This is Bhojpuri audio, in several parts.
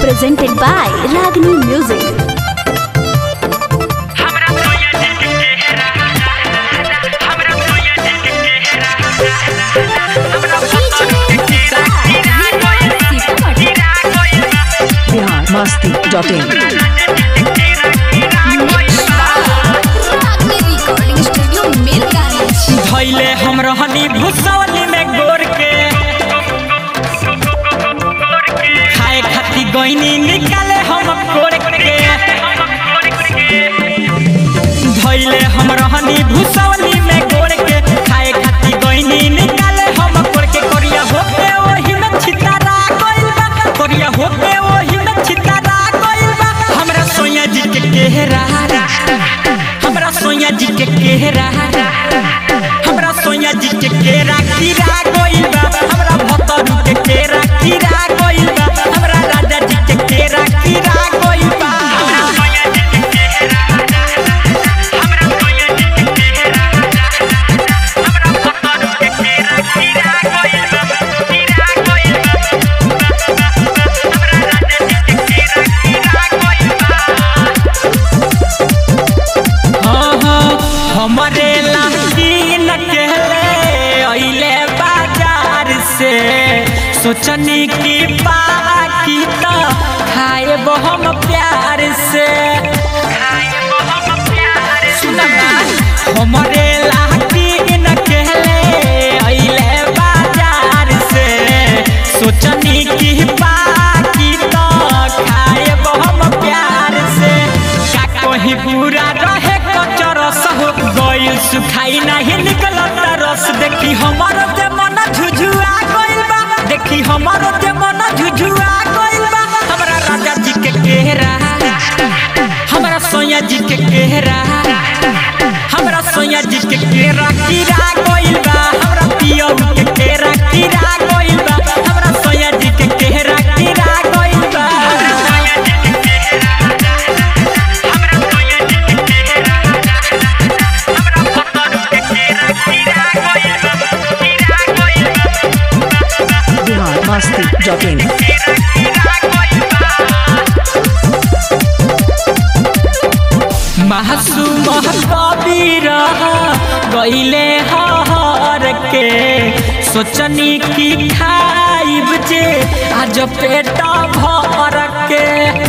presented by Ragini Music. Bihar Masti dot in recording studio Mirgani. धैले हम रहनी भुसवली में गोर के खाए खाती गईनी निकाले हम कोर के धैले हम रहनी भुसवली में गोर के खाए खाती गईनी निकाले हम कोर के कोरिया होके ओही में छितारा गइल बा कोरिया होके ओही में छितारा गइल बा हमरा सोया जी के केहरा हमरा सोया जी के केहरा हमरा सोया जी के केरा कीरा गइल बा हमरा भतरू के केरा कीरा गइल बा हमरा राजा जी के केरा कीरा गइल बा हाँ हाँ हमरे लागी न कहले अइले बाजार से सोचनी की बाकी तो खाए हम प्यार से सुना ना, हमरे लागी न कहले अइले बाजार से सोचनी की बाकी तो खाए हम प्यार से का कहीं पूरा रहे कचरस हो गइल सुखाई नहीं निकलत रस देखी हमारो जे मन झुझुआ गइल बा देखी हमारो जे मन झुझुआ गइल बा हमरा राजा जी के केहरा हमरा सोया जी के केहरा हमरा सोया जी के केरा कीरा गइल बा हमरा पियो के केरा कीरा गइल बा हमरा सोया जी के केहरा कीरा गइल बा बिहार मस्ती डॉट इन मासूम कबीर गईले हर के सोचनी की खाइब जे आज पेट भर के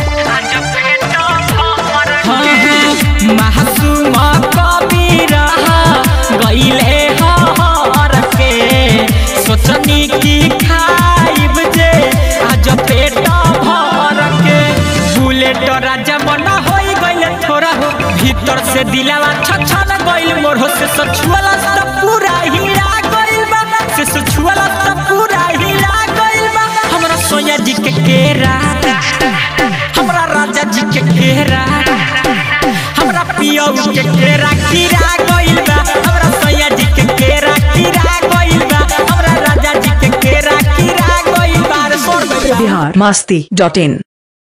हाँ, हाँ, मासूम कबीर गईले हर के सोचनी की खाइब जे आज पेट भर के बुलेट राजा मन होई गइल थोड़ा हो भीतर से दिलावा छछन गइल मोर हो से सछुआला सब पूरा हीरा गइल बा से सछुआला सब पूरा हीरा गइल बा हमरा सोया जी के केरा हमरा राजा जी के केरा हमरा पियो के केरा कीरा गइल बा हमरा सोया जी के केरा कीरा गइल बा हमरा राजा जी के केरा कीरा गइल बा रे सोर गइल बा। बिहार मस्ती डॉट इन